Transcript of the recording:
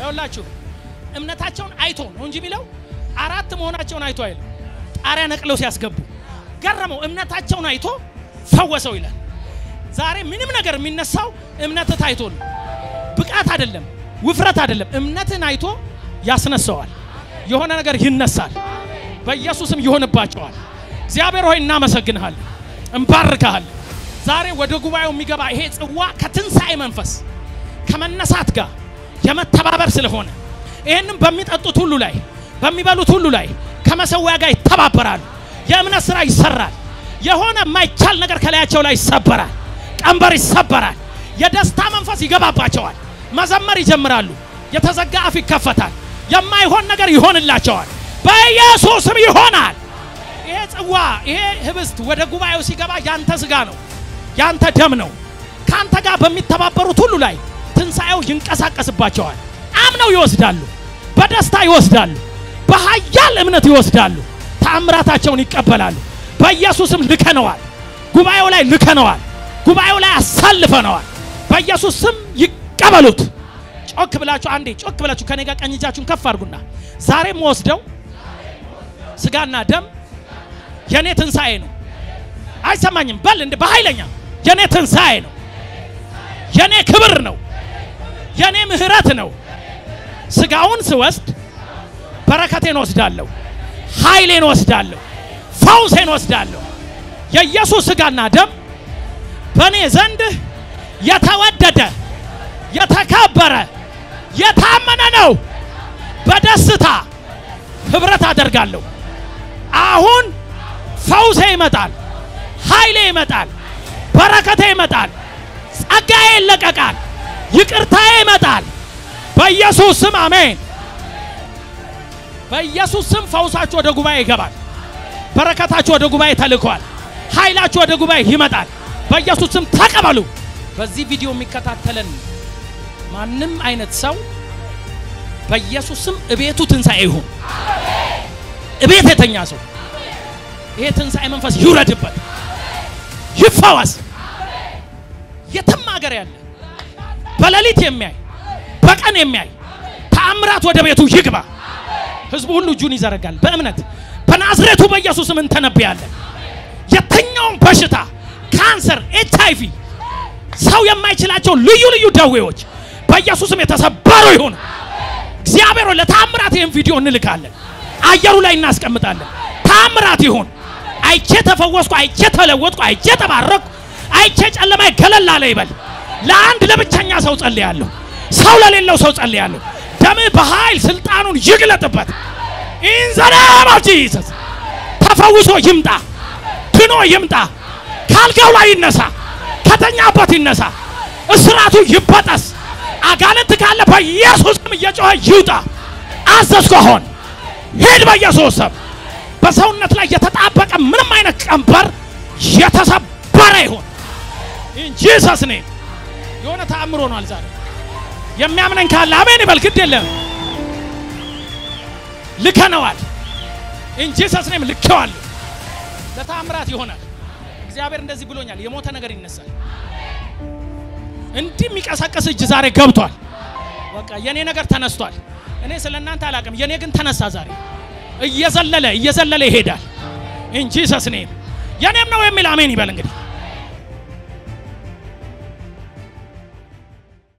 ይኸውላችሁ እምነታቸውን አይቶ ነው እንጂ የሚለው አራት መሆናቸውን አይቶ አይልም። ጣሪያ ነቅለው ሲያስገቡ ገረመው። እምነታቸውን አይቶ ፈወሰው ይላል። ዛሬ ምንም ነገር የሚነሳው እምነት ታይቶ ነው። ብቃት አይደለም፣ ውፍረት አይደለም። እምነትን አይቶ ያስነሳዋል። የሆነ ነገር ይነሳል። በኢየሱስም ይሆንባቸዋል። እግዚአብሔር ሆይ እናመሰግንሃለን፣ እንባርካሃለን። ዛሬ ወደ ጉባኤው የሚገባ ይሄ ጽዋ ከትንሣኤ መንፈስ ከመነሳት ጋር የመተባበር ስለሆነ ይህንም በሚጠጡት ሁሉ ላይ በሚበሉት ሁሉ ላይ ከመሰዊያ ጋር ይተባበራሉ። የእምነት ስራ ይሰራል። የሆነ የማይቻል ነገር ከላያቸው ላይ ይሰበራል። ቀንበር ይሰበራል። የደስታ መንፈስ ይገባባቸዋል። መዘመር ይጀምራሉ። የተዘጋ አፍ ይከፈታል። የማይሆን ነገር ይሆንላቸዋል። በኢየሱስም ይሆናል። ይሄ ጽዋ ይሄ ህብስት ወደ ጉባኤው ሲገባ ያንተ ስጋ ነው፣ ያንተ ደም ነው። ካንተ ጋር በሚተባበሩት ሁሉ ላይ ትንሣኤው ይንቀሳቀስባቸዋል። አምነው ይወስዳሉ፣ በደስታ ይወስዳሉ፣ በኃያል እምነት ይወስዳሉ። ተአምራታቸውን ይቀበላሉ። በኢየሱስም ልከነዋል። ጉባኤው ላይ ልከነዋል። ጉባኤው ላይ አሳልፈነዋል። በኢየሱስ ስም ይቀበሉት። ጮክ ብላችሁ አንዴ ጮክ ብላችሁ ከኔ ጋር ቀኝ እጃችሁን ከፍ አድርጉና ዛሬም ወስደው ስጋና ደም የኔ ትንሣኤ ነው። አይሰማኝም በል እንደ በኃይለኛ የኔ ትንሣኤ ነው። የኔ ክብር ነው። የኔ ምህረት ነው። ስጋውን ስወስድ በረከቴን ወስዳለሁ፣ ኃይሌን ወስዳለሁ፣ ፈውሴን ወስዳለሁ። የኢየሱስ ስጋና ደም በእኔ ዘንድ የተወደደ የተከበረ የታመነ ነው። በደስታ ህብረት አደርጋለሁ። አሁን ፈውሴ ይመጣል፣ ኃይሌ ይመጣል፣ በረከቴ ይመጣል፣ ጸጋዬ ይለቀቃል፣ ይቅርታዬ ይመጣል። በኢየሱስ ስም አሜን። በኢየሱስ ስም ፈውሳችሁ ወደ ጉባኤ ይገባል። በረከታችሁ ወደ ጉባኤ ተልኳል። ኃይላችሁ ወደ ጉባኤ ይመጣል። በኢየሱስ ስም ተቀበሉ። በዚህ ቪዲዮ የሚከታተለን ማንም አይነት ሰው በኢየሱስ ስም እቤቱ ትንሣኤ ይሁን። እቤት የተኛ ሰው ይሄ ትንሣኤ መንፈስ ይውረድበት፣ ይፈወስ። የትም ሀገር ያለ በሌሊት የሚያይ በቀን የሚያይ ተአምራት ወደ ቤቱ ይግባ። ህዝቡ ሁሉ እጁን ይዘረጋል በእምነት በናዝሬቱ በኢየሱስም እንተነብያለን። የትኛውም በሽታ ካንሰር፣ ኤች አይ ቪ ሰው የማይችላቸው ልዩ ልዩ ደዌዎች በኢየሱስም የተሰበሩ ይሁን። እግዚአብሔር ሆይ ለታምራት ይህን ቪዲዮ እንልካለን፣ አየሩ ላይ እናስቀምጣለን። ታምራት ይሁን። አይቼ ተፈወስኩ፣ አይቼ ተለወጥኩ፣ አይቼ ተባረኩ፣ አይቼ ጨለማ ገለል አለ ይበል። ለአንድ ለብቸኛ ሰው ጸልያለሁ፣ ሰው ለሌለው ሰው ጸልያለሁ። ደምህ በኃይል ስልጣኑን ይግለጥበት። ኢን ዘ ኔም ኦፍ ጂሰስ ተፈውሶ ይምጣ፣ ድኖ ይምጣ፣ ካልጋው ላይ ይነሳ፣ ከተኛበት ይነሳ፣ እስራቱ ይበጠስ። አጋንንት ካለ በኢየሱስ ስም እየጮኸ ይውጣ። አዘዝኩ። አሁን ሂድ በኢየሱስ ስም። በሰውነት ላይ የተጣበቀ ምንም አይነት ቀንበር የተሰበረ ይሁን። ኢን ጂሰስ ኔም የሆነ ተአምሮ ሆኗል ዛሬ። የሚያምነኝ ካለ አሜን ይበል። ግድ የለም ልከነዋል። ኢን ጂሰስ ኔም ልኬዋለሁ። ለተአምራት ይሆናል። እግዚአብሔር እንደዚህ ብሎኛል። የሞተ ነገር ይነሳል። እንዲህ የሚቀሰቅስ እጅ ዛሬ ገብቷል። በቃ የኔ ነገር ተነስቷል። እኔ ስለ እናንተ አላቅም። የኔ ግን ተነሳ ዛሬ እየዘለለ እየዘለለ ይሄዳል። ኢን ጂሰስ ኔም የኔም ነው የሚል አሜን ይበል እንግዲህ